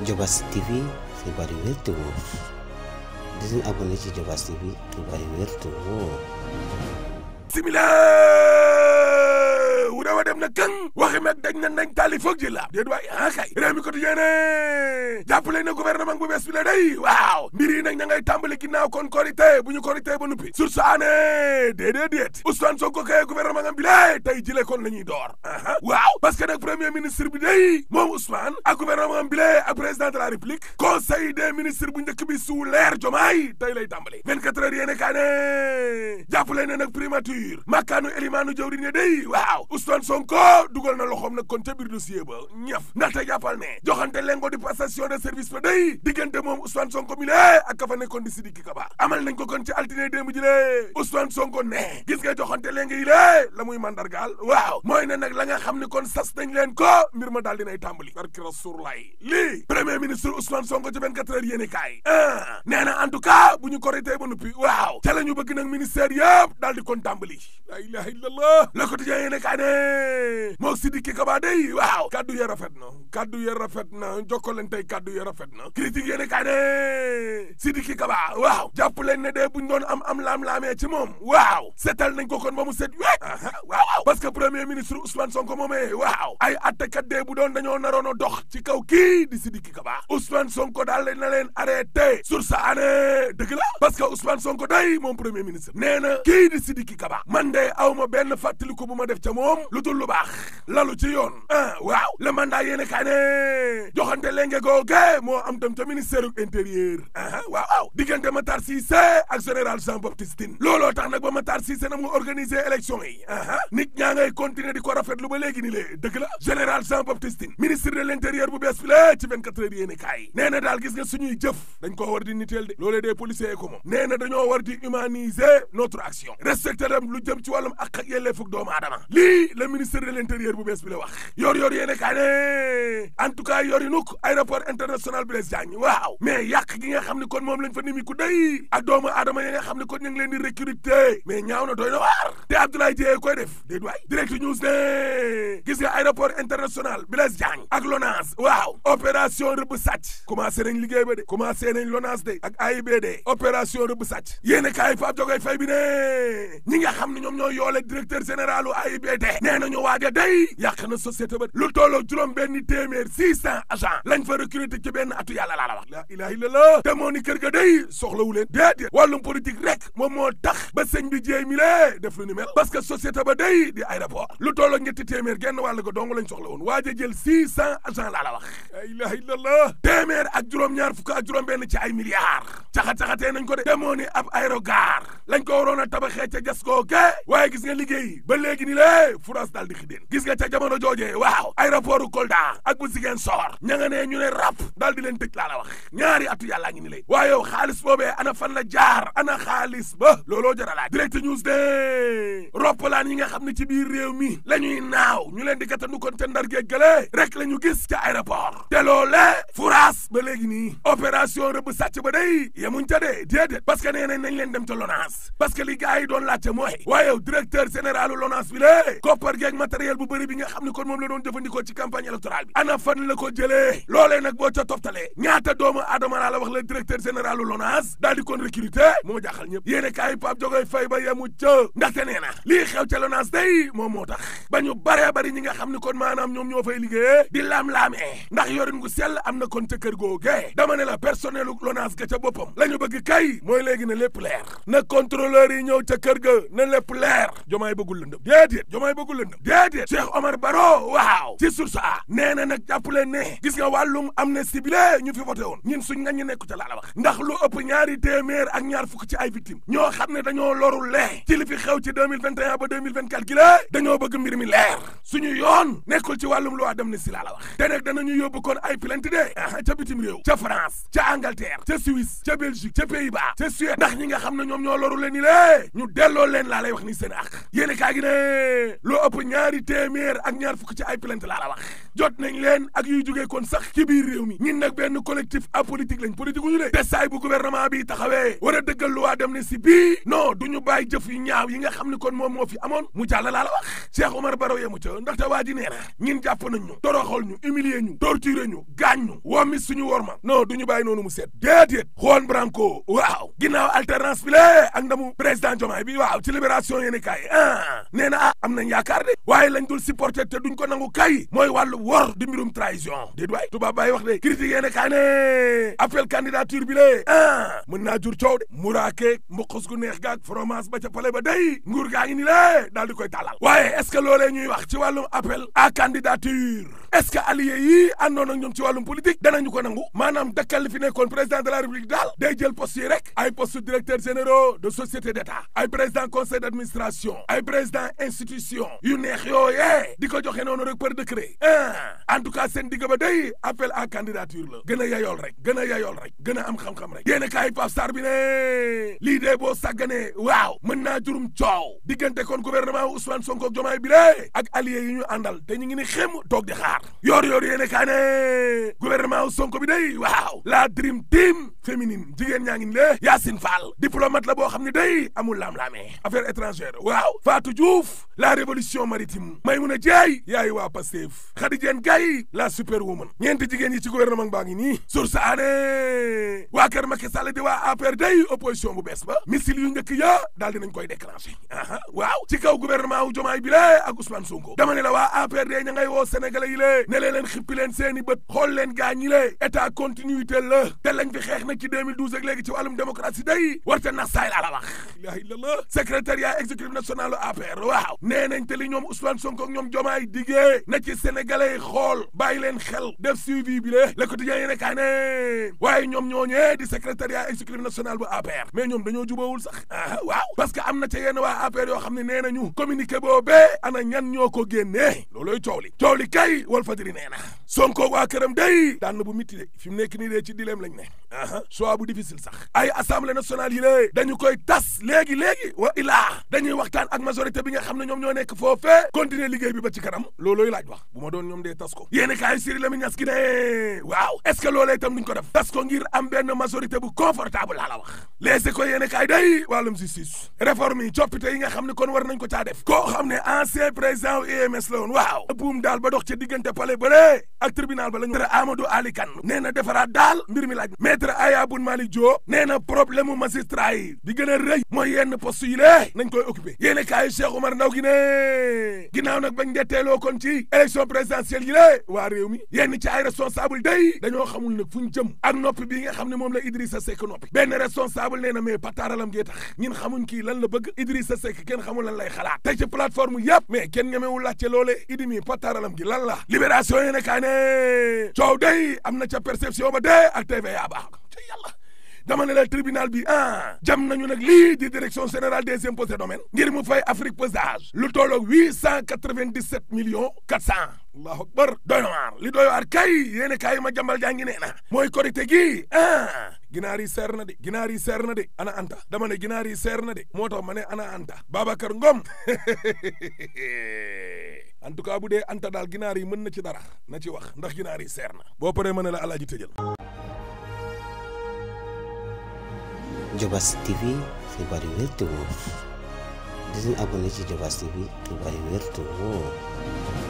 Diobass TV xibaar yu wér te wóor di leen abonné ci Diobass TV xibaar yu wér te wóor simila wu dawa dem na kan waxi meg dañ na nañ taali foog ji la déet waay ah kay réew mi ko tijéene jàppale na gouvernement bu bees bi la day waaw mbir yi nag ña ngay tàmbali ginnaaw kon korité bu ñu korité ba nuppi sur sa ané déedéet déet Ousmane Sonko kay gouvernement am bi la tey jile kon la ñuy door aa waaw parce que nag premier ministre bi day moom Ousmane ak gouvernement am bi la ak président de la république conseil des ministres bu njëkk bi su leer jomaay tey lay tàmbali 24 heures yéene kaa ne jàppale na nag primature makkaanu élimaanu jawriñ ne day waaw Ousmane Sonko dugal na loxoom nag kon ca biir dossier ba ñëf ndaxte jàppal ne joxante lengo di passation de service ba day diggante moom Ousmane Sonko mi lee ak ka fa nekkoon di Sidiki Kaba amal nañ ko kon ci altine démb ji lee Ousmane Sonko ne gis nga joxante lengo yi lee la muy mandargaal waaw mooy ne nag la nga xam ne kon sas nañ leen ko mbir ma daal dinay tàmbali barki Rasulullah lii premier ministre Ousmane Sonko ci 24 heures yéene kaay ah nee na en tout cas bu ñu korité ba nuppi waaw ca la ñu bëgg nag ministère yëpp daal di kon tàmbali la ilaha illallah le quotidien yéene kaay ne moo Sidiki Kaba day waaw kaddu ya rafet na kaddu ya rafet na jokkoleen tey kaddu ya rafet na critique yéene kaay ne Sidiki Kaba waaw jàpp leen ne de buñ doon am am laam-laamee ci moom waaw setal nañ ko kon ba mu set wéet waaw parce que premier ministre Ousmane Sonko moomee waaw ay attekat de bu doon dañoo naroon a dox ci kaw kii di Sidiki Kaba Ousmane Sonko daal na leen arrêté sur sa année dëgg la parce que Ousmane Sonko day moom premier ministre nee na kii di Sidiki Kaba man de aw ma benn fàttaliku bu ma def ca moom lu dul lu baax lalu ci yoon ah waaw le mandat yéene kaa ne joxante lenge googe moo am tam ca ministère du intérieur ah waaw waaw diggante Matar Cissé ak général Jean Baptiste Tine looloo tax nag ba Matar Cissé na mu organiser élection yi ah nit ñaa ngay continuer di ko rafetlu ba léegi ni lee dëgg la général Jean Baptiste Tine ministre de l'intérieur bu bees bi la ci 24 heures yéene kaay nee na daal gis nga suñuy jëf dañ koo war di niteel de loolee des policiers ko moom nee na dañoo war di humaniser notre action respecter dem lu jëm ci wàllum ak ak yelleefug doomu aadama lii le ministre de l'intérieur bu bees bi la wax yor yor yéene kaay ne en tout cas yori nuk aéroport international Blaise Diagne waaw mais yàq gi nga xam ne kon moom lañ fa nimi ku day ak doomu aadama yi nga xam ne kon ñu ngi leen di recruter mais ñaaw na doy na waar te Abdoulaye Dieye koy def déet waay direct news ne gis nga aéroport international Blaise Diagne ak LONASE waaw opération rëbb sàcc commencé nañ liggéey ba de commencé nañ LONASE de ak AIBD opération rëbb sàcc yéene kaay Pape Jogoy Faye bi ne ñi nga xam ne ñoom ñoo yoole directeur général u AIBD nee nañu waaja day yàq na société ba lu tolloo juróom benn téeméer six cent agent lañ fa recruter ci benn atu yàlla laa la wax la ilaha illallah te moo ni kër ga day soxlawu leen déedéet wàllum politique rek moom moo tax ba sëñ bi jéey mi lee def lu ni mel parce que société ba day di aéroport lu tolloo ñetti téeméer genn wàll ko dong lañ soxla woon waaja jël six cent agent laa la wax la ilaha illallah téeméer ak juróom-ñaar fukk ak juróom benn ci ay milliards caxat-caxatee nañ ko de te moo ni ab aérogare lañ ko waroon a tabaxee ca jas koo ke waaye gis nga liggéey ba léegi ni lée France daal di xideen gis nga ca jamono joojee waaw aéroport Kolda ak bu Ziguinchor ña nga ne ñu ne rap daal di leen tëj laa la wax ñaari atu yàllaa ngi ni lay waaye yow xaalis boobee ana fan la jaar ana xaalis ba looloo jar a laaj direct news de roppalaan yi nga xam ne ci biir réew mi la ñuy naaw ñu leen di gàttandu kon ca ndar géej gële rek la ñu gis ca aéroport te loolee France ba léegi nii opération rëbb sàcc ba day yemuñ ca dee déedéet parce que nee nañ nañ leen dem ca LONASE parce que li gars yi doon laajte mooy waaye yow directeur général LONASE bi lée koppar geeg matériel bu bëri bi nga xam ne kon moom la doon jëfandikoo ci campagne électorale bi ana fan la ko jëlee loolee nag boo ca toftalee ñaata doomu aadama laa la wax la directeur général LONASE daal di kon recruter moo jaaxal ñëpp yéene kaay Pape Jogoy Faye ba yemu ca ndaxte nee na lii xew ca LONASE day moom moo tax ba ñu baree bari ñi nga xam ne kon maanaam ñoom ñoo fay liggéeyee di laam-laamee ndax yorin gu sell am na kon ca kër googee dama ne la personnel u LONASE ga ca boppam la ñu bëgg kay mooy léegi ne lépp leer na contrôleur yi ñëw ca kër ga na lépp leer jomaay bëggul lëndëm déedéet jomaay bëggul lëndëm déedéet Cheikh Omar Baro waaw ci source a nee na nag jàpp leen ne gis nga wàllum amnistie bi lee ñu fi voté woon ñun suñ nga ñu nekku ca laa la wax ndax lu ëpp ñaari téeméer ak ñaar fukk ci ay victimes ñoo xam ne dañoo lorul lee ci li fi xew ci 2021 ba 2024 gi la dañoo bëgg mbir mi leer suñu yoon nekkul ci wàllum loi d'amnistie laa la wax te nag danañu yóbbu kon ay plainte de ca bitim réew ca France ca Angleterre ca Suisse ca Belgique ca Pays-Bas ca Suède ndax ñi nga xam ne ñoom ñoo loru leen ni lée ñu delloo leen laa lay wax ni seen ak yéeni kaa gi ne loo ëpp ñaari téeméer ak ñaar fukk ci ay plainte laa la wax jot nañ leen ak yuy jógee kon sax ci biir réew mi ñun nag benn collectif apolitique lañ politique ñu de te saay bu gouvernement bi taxawee war a dëggal loi d'amnistie bii non du ñu bàyyi jëf yu ñaaw yi nga xam ne kon moom moo fi amoon mu jàll laa la wax Cheikh Omar Baro yemu ca ndaxte waa ji nee na ñun jàpp nañ ñu toroxal ñu humilier ñu torturer ñu gaañ ñu wommi suñu worma non du ñu bàyyi noonu mu seet déedéet Juan Branco waaw ginnaaw alternance bi la ak ndamu président Diomaye bi waaw ci libération yéeni kaay ah nee na ah am nañ yaakaar de waaye lañ dul supporter te duñ ko nangu kay mooy wàllu wor di mbirum trahison déet waay tubaab baay wax de critique yéeni kaay ne appel candidature bi la ah mën naa jur coow de muraake mbuqus gu neex gaag fromage ba ca pale ba day nguur gaa ngi ni la daal di koy tàllal waaye est-ce que loolee ñuy wax ci wàllum appel à candidature est-ce que alliés yi àndoon ak ñoom ci wàllum politique danañu ko nangu maanaam dakkal li fi nekkoon président de la république daal day jël poste yi rek ay poste directeur généraux de société d'état ay président conseil d'administration ay président institution yu neex yooyee di ko joxe noonu rek par décret en tout cas seen digg ba day appel à candidature la gën a yayool rek gën a yayool rek gën a am xam-xam rek yéen a kaay Pape Sarr bi ne lii dee boo sàgganee waaw mën naa jurum coow diggante kon gouvernement Ousmane Sonko ak Diomaye bi lée ak alliés yi ñu àndal te ñu ngi ni xém toog di xaar yoor yoor yéene kaa ne gouvernement Sonko bi day waaw la dream team féminine jigéen ñaa ngi ni lée Yacine Fall diplomate la boo xam ne day amul laam-laamee affaires étrangères waaw Fatou Diouf la révolution maritime Maïmouna Diaye yaay waa Pastef Khady Diène Gaye la superwoman ñeenti jigéen yi ci gouvernement baa ngi nii source aane waa kër Macky Sall di waa APR day opposition bu bees ba missile yu njëkk ya daal dinañ koy déclenché aha waaw ci kaw gouvernement wu Diomaye bi lée ak Ousmane Sonko dama ne la waa APR de ña ngay woo sénégalais yi lée ne leen leen xippi leen seeni bët xool leen gaañ yi lée état continuité la te lañ fi xeex nag ci 2012 ak léegi ci wàllum démocratie day warta nax saay laa la wax ilaha illallah secrétariat exécutif national u APR waaw nee nañ te li ñoom Ousmane Sonko ak ñoom Diomaye diggee na ci sénégalais yi xool bàyyi leen xel def suivi bi lée le quotidien yi ne kaa ne waaye ñoom ñooñee di secrétariat exécutif national bu APR mais ñoom dañoo jubawul sax ah waaw parce que am na ca yenn waa APR yoo xam ne nee nañu communiqué boobee ana ñan ñoo ko génnee looloy coow li coow li kay wal fajiri nee na Sonko waa këram day daan na bu mitti de fi mu nekk nii de ci dileem lañ ne aha choix bu difficile sax ay assemblée nationale yi lée dañu koy tas léegi léegi wa ilaa dañuy waxtaan ak majorité bi nga xam ne ñoom ñoo nekk foofee continuer liggéey bi ba ci kanam loolooy laaj wax bu ma doon ñoom dee tas ko yéeni kaay Siri Lamine Niass gi ne waaw est ce que loolee itam duñ ko def tas ko ngir am benn majorité bu confortable laa la wax léegi ko yéeni kaay day wàllum justice réforme yi coppite yi nga xam ne kon war nañ ko caa def koo xam ne ancien président UMS la woon waaw buum daal ba dox ca diggante palais bële ak tribunal ba la ñu maître Amadou Ali Kane nee na defaraat daal mbir mi laaj maître Aya Boun Malick Diop nee na problème mu magistrat yi di gën a rëy mooy yenn poste yi lée nañ koy occupé yéeni kaay Cheikh Oumar Ndaw gi ne ginnaaw nag bañ detteeloo kon ci élection présidentielle yi lée waa réew mi yenn ci ay responsable day dañoo xamul nag fu ñu jëm ak noppi bi nga xam ne moom la Idrissa Seck noppi benn responsable nee na mais pataaralam gee tax ñin xamuñ kii lan la bëgg Idrissa Seck kenn xamul lan lay xalaat tey ci plateforme yëpp mais kenn ñemewul laajte loole idi mi pataaralam gi lan la libération yéene kaa ne coow day am na ca perception ba dee ak TVA ba ca yàlla dama ne la tribunal bi ah jam nañu nag lii di direction générale des impôts et domaines ngir mu fay Afrique pesage lu tolloog huit cent quatre-vingt-dix-sept millions quatre cent allahu akbar doy na waar li doy waar kay yéene kaay ma jambal jàngi nee na mooy korite gi ah ginaar yi seer na de ginaar yi seer na de ana anta dama ne ginaar yi seer na de moo tax ma ne ana anta Babacar Ngom en tout cas bu dee anta daal ginaar yi mën na ci dara na ci wax ndax ginaar yi seer na boo paree ma ne la alaaji tëjal Diobass TV xibaar yu wér te wóor di leen abonné ci Diobass TV xibaar yu wér te wóor